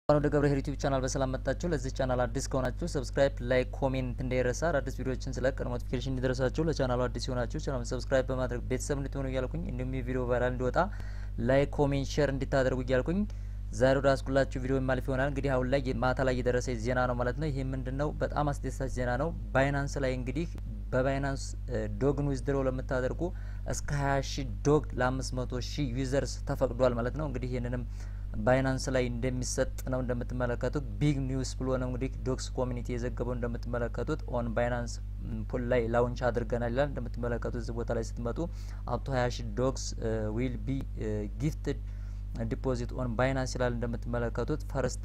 ወደ ገብረ ዩቲዩብ ቻናል በሰላም መጣችሁ። ለዚህ ቻናል አዲስ ከሆናችሁ ሰብስክራይብ፣ ላይክ፣ ኮሜንት እንዳይረሳ። አዳዲስ ቪዲዮዎችን ስለቅ ኖቲፊኬሽን እንዲደርሳችሁ ለቻናሉ አዲስ የሆናችሁ ቻናሉን ሰብስክራይብ በማድረግ ቤተሰብ እንድትሆኑ እያልኩኝ እንዲሁም የቪዲዮ ቫይራል እንዲወጣ ላይክ፣ ኮሜንት፣ ሼር እንዲታደርጉ እያልኩኝ ዛሬ ወደ አስኩላችሁ ቪዲዮ ማለፍ ይሆናል። እንግዲህ አሁን ላይ ማታ ላይ የደረሰ ዜና ነው ማለት ነው። ይህ ምንድን ነው? በጣም አስደሳች ዜና ነው። ባይናንስ ላይ እንግዲህ በባይናንስ ዶግን ዊዝድሮ ለምታደርጉ እስከ 20 ሺ ዶግ ለ500 ሺ ዩዘርስ ተፈቅዷል ማለት ነው። እንግዲህ ይህንንም ባይናንስ ላይ እንደሚሰጥ ነው እንደምትመለከቱት። ቢግ ኒውስ ብሎ ነው እንግዲህ ዶግስ ኮሚኒቲ የዘገበው እንደምትመለከቱት። ኦን ባይናንስ ፑል ላይ ላውንች አድርገናል ይላል። እንደምትመለከቱት እዚህ ቦታ ላይ ስትመጡ አፕቶ 20 ሺ ዶግስ ዊል ቢ ጊፍትድ ዲፖዚት ኦን ባይናንስ ይላል። እንደምትመለከቱት ፈርስት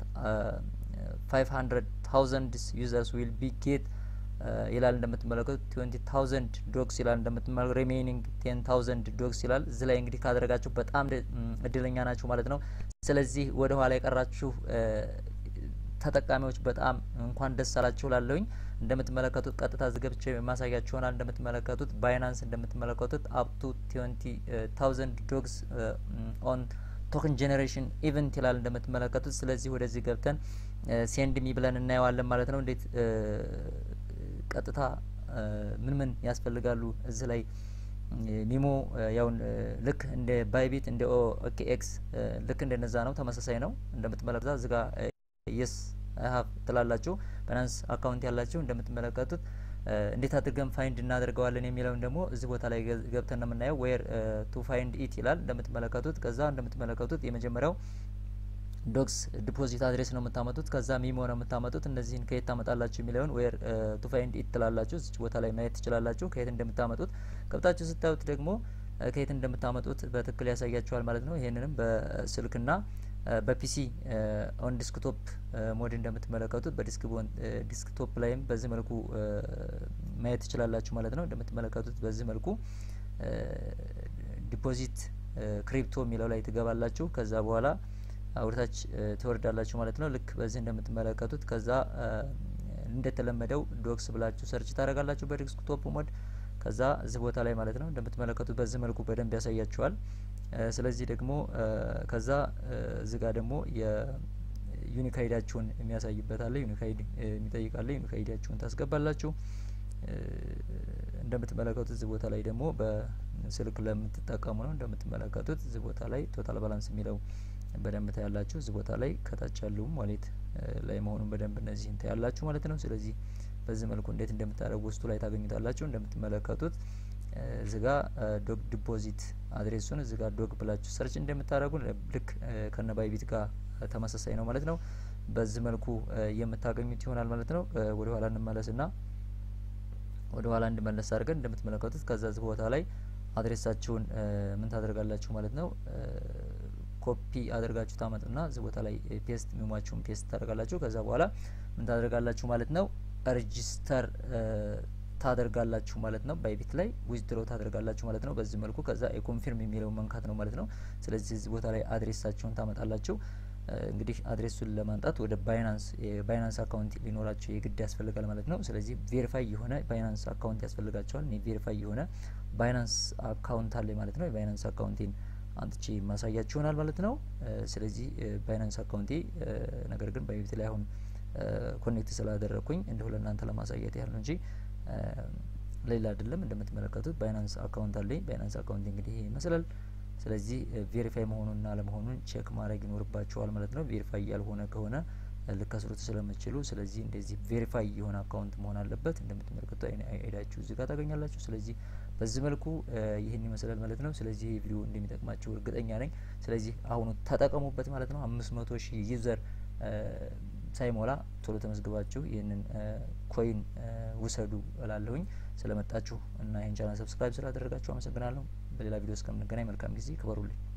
500 ታውዘንድ ዩዘርስ ዊል ቢ ጌት ይላል እንደምትመለከቱት ትዌንቲ ታውዘንድ ዶግስ ይላል እንደምትመለከቱት ሪሜይኒንግ ቴን ታውዘንድ ዶግስ ይላል። እዚህ ላይ እንግዲህ ካደረጋችሁ በጣም እድለኛ ናችሁ ማለት ነው። ስለዚህ ወደ ኋላ የቀራችሁ ተጠቃሚዎች በጣም እንኳን ደስ አላችሁ ላለሁኝ እንደምትመለከቱት ቀጥታ ዝገብቼ ማሳያችሁ ይሆናል። እንደምትመለከቱት ባይናንስ እንደምትመለከቱት አፕቱ ትዌንቲ ታውዘንድ ዶግስ ኦን ቶክን ጄኔሬሽን ኢቨንት ይላል እንደምትመለከቱት። ስለዚህ ወደዚህ ገብተን ሴንድ ሚ ብለን እናየዋለን ማለት ነው። እንዴት ቀጥታ ምን ምን ያስፈልጋሉ እዚህ ላይ ሚሞ ያው ልክ እንደ ባይቢት እንደ ኦኬኤክስ ልክ እንደነዛ ነው፣ ተመሳሳይ ነው። እንደምትመለከቱት እዚህ ጋር የስ ሀብ ትላላችሁ ባይናንስ አካውንት ያላችሁ እንደምትመለከቱት እንዴት አድርገን ፋይንድ እናደርገዋለን የሚለውን ደግሞ እዚህ ቦታ ላይ ገብተን ነው የምናየው። ዌር ቱ ፋይንድ ኢት ይላል እንደምትመለከቱት። ከዛ እንደምትመለከቱት የመጀመሪያው ዶግስ ዲፖዚት አድሬስ ነው የምታመጡት። ከዛ ሚሞ ነው የምታመጡት። እነዚህን ከየት ታመጣላችሁ የሚለውን ዌር ቱ ፋይንድ ኢት ትላላችሁ። እዚህ ቦታ ላይ ማየት ትችላላችሁ ከየት እንደምታመጡት። ገብታችሁ ስታዩት ደግሞ ከየት እንደምታመጡት በትክክል ያሳያችኋል ማለት ነው። ይህንንም በስልክና በፒሲ ኦን ዲስክቶፕ ሞድ እንደምትመለከቱት በዲስክቶፕ ላይም በዚህ መልኩ ማየት ትችላላችሁ ማለት ነው። እንደምትመለከቱት በዚህ መልኩ ዲፖዚት ክሪፕቶ የሚለው ላይ ትገባላችሁ። ከዛ በኋላ ወደታች ትወርዳላችሁ ማለት ነው። ልክ በዚህ እንደምትመለከቱት ከዛ እንደተለመደው ዶክስ ብላችሁ ሰርች ታደርጋላችሁ በዲስክቶፕ ሞድ። ከዛ እዚህ ቦታ ላይ ማለት ነው እንደምትመለከቱት በዚህ መልኩ በደንብ ያሳያችኋል። ስለዚህ ደግሞ ከዛ እዚህ ጋር ደግሞ የዩኒክ አይዲያችሁን የሚያሳይበት አለ። ዩኒክ አይዲ የሚጠይቃለ። ዩኒክ አይዲያችሁን ታስገባላችሁ። እንደምትመለከቱት እዚህ ቦታ ላይ ደግሞ በስልክ ለምትጠቀሙ ነው። እንደምትመለከቱት እዚህ ቦታ ላይ ቶታል ባላንስ የሚለው በደንብ ታያላችሁ። እዚህ ቦታ ላይ ከታች ያለውም ዋሌት ላይ መሆኑን በደንብ እነዚህን ታያላችሁ ማለት ነው። ስለዚህ በዚህ መልኩ እንዴት እንደምታደርጉ ውስጡ ላይ ታገኙታላችሁ። እንደምትመለከቱት እዚህ ጋ ዶግ ዲፖዚት አድሬሱን እዚህ ጋር ዶግ ብላችሁ ሰርች እንደምታደርጉ ልክ ከነ ባይቢት ጋር ተመሳሳይ ነው ማለት ነው። በዚህ መልኩ የምታገኙት ይሆናል ማለት ነው። ወደ ኋላ እንመለስና ወደ ኋላ እንድመለስ አድርገን እንደምትመለከቱት ከዛ እዚህ ቦታ ላይ አድሬሳችሁን ምን ታደርጋላችሁ ማለት ነው ኮፒ አድርጋችሁ ታመጡና እዚህ ቦታ ላይ ፔስት ሚሟችሁን ፔስት ታደርጋላችሁ። ከዛ በኋላ ምን ታደርጋላችሁ ማለት ነው ሬጂስተር ታደርጋላችሁ ማለት ነው። ባይቢት ላይ ዊዝድሮ ታደርጋላችሁ ማለት ነው። በዚህ መልኩ ከዛ የኮንፊርም የሚለው መንካት ነው ማለት ነው። ስለዚህ እዚህ ቦታ ላይ አድሬሳችሁን ታመጣላችሁ። እንግዲህ አድሬሱን ለማምጣት ወደ ባይናንስ የባይናንስ አካውንት ሊኖራቸው የግድ ያስፈልጋል ማለት ነው። ስለዚህ ቬሪፋይ የሆነ ባይናንስ አካውንት ያስፈልጋቸዋል። እኔ ቬሪፋይ የሆነ ባይናንስ አካውንት አለ ማለት ነው። የባይናንስ አካውንቴን አንጥቼ ማሳያችሁ ይሆናል ማለት ነው። ስለዚህ ባይናንስ አካውንቴ ነገር ግን ባይቢት ላይ አሁን ኮኔክት ስላደረግኩኝ እንዲሁ ለእናንተ ለማሳየት ያህል ነው እንጂ ሌላ አይደለም። እንደምትመለከቱት ባይናንስ አካውንት አለኝ። ባይናንስ አካውንት እንግዲህ ይሄ ይመስላል። ስለዚህ ቬሪፋይ መሆኑንና አለመሆኑን ቼክ ማድረግ ይኖርባችኋል ማለት ነው። ቬሪፋይ ያልሆነ ከሆነ ልከስሩት ስለምችሉ፣ ስለዚህ እንደዚህ ቬሪፋይ የሆነ አካውንት መሆን አለበት። እንደምትመለከቱት አይዳችሁ እዚህ ጋር ታገኛላችሁ። ስለዚህ በዚህ መልኩ ይህን ይመስላል ማለት ነው። ስለዚህ ይህ ቪዲዮ እንደሚጠቅማችሁ እርግጠኛ ነኝ። ስለዚህ አሁኑ ተጠቀሙበት ማለት ነው። አምስት መቶ ሺህ ዩዘር ሳይሞላ ቶሎ ተመዝግባችሁ ይህንን ኮይን ውሰዱ እላለሁኝ። ስለመጣችሁ እና ይህን ቻናል ሰብስክራይብ ስላደረጋችሁ አመሰግናለሁ። በሌላ ቪዲዮ እስከምንገናኝ መልካም ጊዜ፣ ክበሩልኝ።